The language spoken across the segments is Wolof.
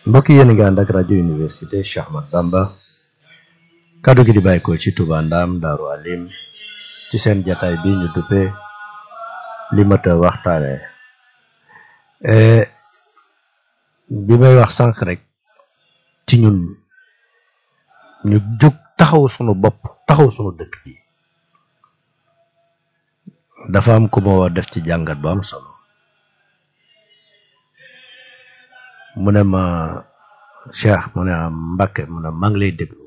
mbokk yéen a ngi ànd ak rajo université Cheikh Ahmad Bamba kaddu gi di bàyyi ko ci Touba Ndam Daaru Alim ci seen jataay bi ñu duppee li mat a waxtaane bi may wax sànq rek ci ñun ñu jóg taxaw sunu bopp taxaw sunu dëkk bi dafa am ku ma war def ci jàngat bu am solo mu ne ma Cheikh mu ne am Mbàkke mu ne maa ngi lay déglu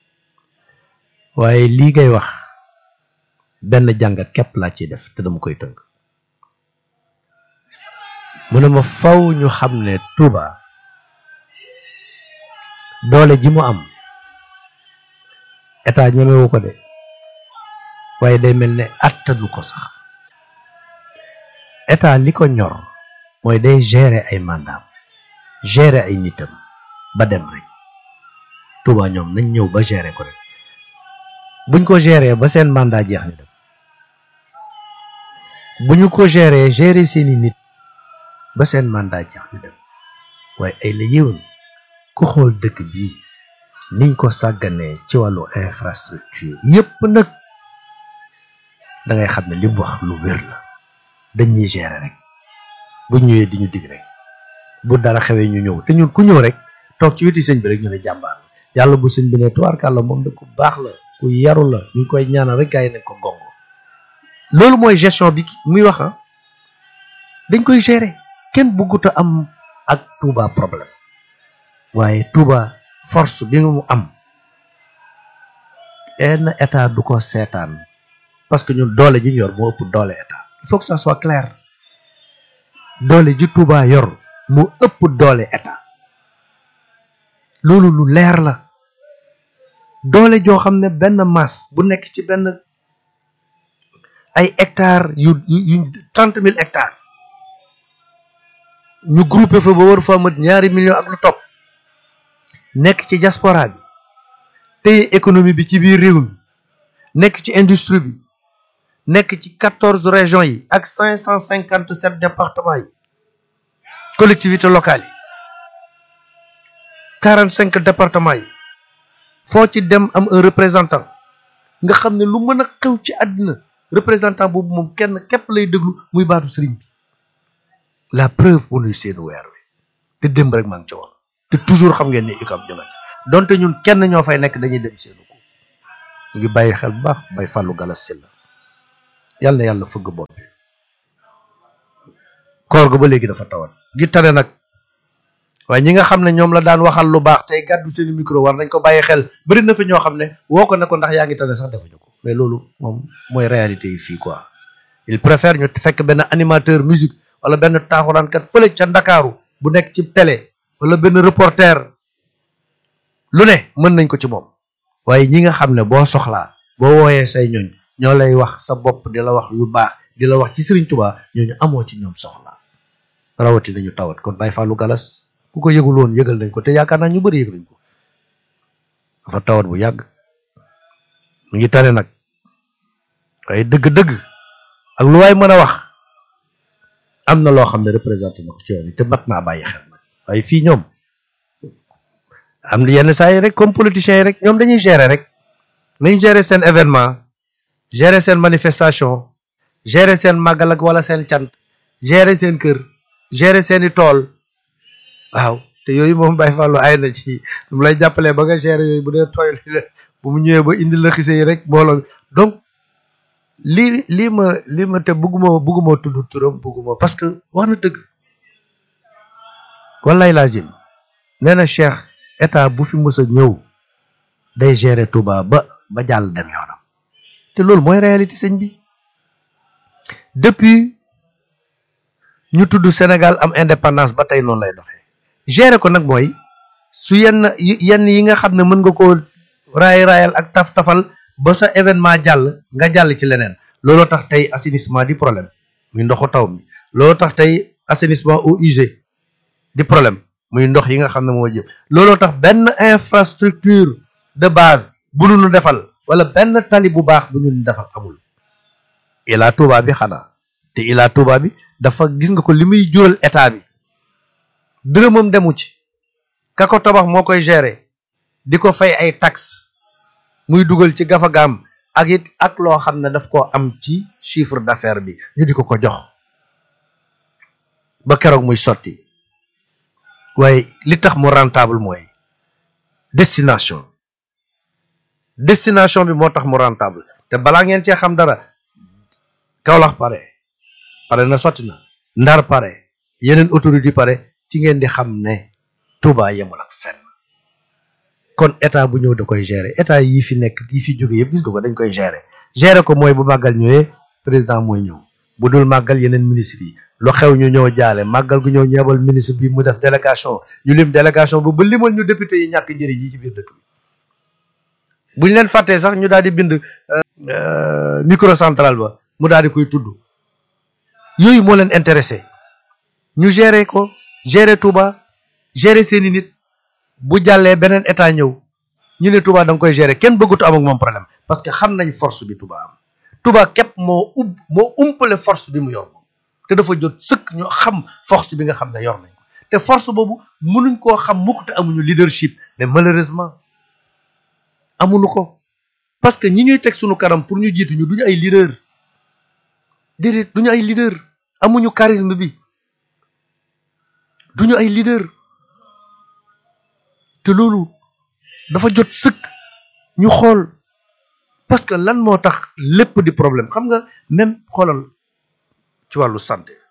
waaye lii ngay wax benn jàngat képp laa ciy def te dama koy tënk mu ne ma faw ñu xam ne Touba doole ji mu am état ñemewu ko de waaye day mel ne attanu ko sax état li ko ñor mooy day gérer ay mandat gérer ay nitam ba dem rek Touba ñoom nañ ñëw ba gérer ko rek buñ ko gérer ba seen mandat jeex ñu dem bu ñu ko gérer gérer seeni nit ba seen mandat jeex ñu dem waaye ay la yéwén ku xool dëkk bii niñ ko sàgganee ci wàllu infrastructure yépp nag da ngay xam ne li mu wax lu wér la dañuy gérer rek bu ñëwee di ñu dig rek bu dara xewee ñu ñëw te ñun ku ñëw rek toog ci weti sëñ bi rek ñu ne jàmbaar yàlla bu sëñ bi ne tubaarkàlla moom de ku baax la ku yaru la ñu ngi koy ñaanal rek gaa yi nañ ko gongo loolu mooy gestion bi muy wax ah dañ koy gérer kenn bëggut a am ak Touba problème waaye Touba force bi nga mu am benn état du ko seetaan parce que ñun doole ji ñu yor moo ëpp doole état il faut que ça soit clair doole ji Touba yor moo ëpp doole état loolu lu leer la doole joo xam ne benn masse bu nekk ci benn ay hectares yu yu trente mille hectares ñu groupé fa ba war fa mat ñaari millions ak lu topp nekk ci diaspora bi téye économie bi ci biir réew mi nekk ci industrie bi nekk ci quatorze régions yi ak cinq cent cinquante sept départements yi collectivités locales yi quarante cinq départements yi foo ci dem am un représentant nga xam ne lu mën a xew ci àddina représentant boobu moom kenn képp lay déglu muy baatu sëriñ bi la preuve bu nuy seenu weer wi te démb rek maa ngi ci woon te toujours xam ngeen ni UCAB ñu nga ci donte ñun kenn ñoo fay nekk dañuy dem seenu ko ñu ngi bàyyi xel bu baax bay fàllu galas si la yàlla na yàlla fëgg bopp bi koor ga ba léegi dafa tawat gi tane nag waaye ñi nga xam ne ñoom la daan waxal lu baax tey gàddu seeni micro war nañ ko bàyyi xel bëri na fi ñoo xam ne woo ko ne ko ndax yaa ngi tane sax defuñu ko mais loolu moom mooy réalité yi fii quoi il préfère ñu fekk benn animateur musique wala benn taaxuraankat fële ca ndakaaru bu nekk ci télé wala benn reporter lu ne mën nañ ko ci moom waaye ñi nga xam ne boo soxlaa boo wooyee say ñooñ ñoo lay wax sa bopp di la wax yu baax di la wax ci Sëriñ Tuubaa ñooñu amoo ci ñoom soxla rawati nañu tawat kon Baye Fallou Galas ku ko yëgul woon yëgal nañ ko te yaakaar naa ñu bëri yëg nañ ko dafa tawat bu yàgg mu ngi tane nag waaye dëgg-dëgg ak lu waay mën a wax am na loo xam ne représenté na ko ci yoon te mat naa bàyyi xel nag waaye fii ñoom am na yenn saa yi rek comme politiciens yi rek ñoom dañuy gérer rek nañ gérer seen événement gérer seen manifestation gérer seen màggal ak wala seen cant gérer seen kër gérer seeni tool waaw te yooyu moom Baye Fallou ay na ci mu lay jàppalee ba nga gérer yooyu bu dee tooy bu mu ñëwee ba indi la xise yi rek mbooloo donc lii lii ma lii ma te bugguma bugguma tudd turam bugguma parce que wax na dëgg wallaay laazim nee na Cheikh état bu fi mës a ñëw day gérer Touba ba ba jàll dem yoonam te loolu mooy réalité sëñ bi depuis ñu tudd Sénégal am indépendance ba tey noonu lay doxee gérer ko nag mooy su yenn yenn yi nga xam ne mën nga koo raay raayal ak taf tafal ba sa événement jàll nga jàll ci leneen looloo tax tey assainissement di problème muy ndoxu taw mi looloo tax tey assainissement eaux usées di problème muy ndox yi nga xam ne moo jëm looloo tax benn infrastructure de base bu ñu defal wala benn tali bu baax bu ñu defal amul Ila Touba bi xanaa te Ila Touba bi dafa gis nga ko li muy jural état bi dërëmam demu ci ka ko tabax moo koy gérer di ko fay ay taxes muy dugal ci gafagaam ak it ak loo xam ne daf koo am ci chiffre d'affaires bi ñu di ko ko jox ba keroog muy sotti waaye li tax mu rentable mooy destination destination bi moo tax mu rentable te balaa ngeen cee xam dara Kaolack pare pare na sotti na Ndar pare yeneen autorité pare ci ngeen di xam ne Touba yemul ak fenn kon état bu ñëw da koy gérer état yi fi nekk yi fi jóge yëpp gis nga ko dañ koy gérer gérer ko mooy bu màggal ñëwee président mooy ñëw bu dul màggal yeneen ministre yi lu xew ñu ñëw jaale màggal gu ñëw ñeebal ministre bi mu def délégation ñu lim délégation bu ba limal ñu député yi ñàkk njëriñ yi ci biir dëkk bi bu ñu leen fàttee sax ñu daal di bind microcentral ba mu daal di koy tudd yooyu moo leen intéressé ñu gérer ko gérer Touba gérer seeni nit bu jàllee beneen état ñëw ñu ne Touba da nga koy gérer kenn bëggutu am ak moom problème parce que xam nañ force bi Touba am Touba képp moo ub moo umpale force bi mu yor moom te dafa jot sëkk ñu xam force bi nga xam ne yor nañ ko te force boobu mënuñ koo xam mukk te amuñu leadership mais malheureusement amuñu ko parce que ñi ñuy teg suñu kanam pour ñu jiitu ñu duñu ay leader déedéet duñu ay leader amuñu charisme bi duñu ay leader te loolu dafa jot sëkk ñu xool parce que lan moo tax lépp di problème xam nga même xoolal ci wàllu santé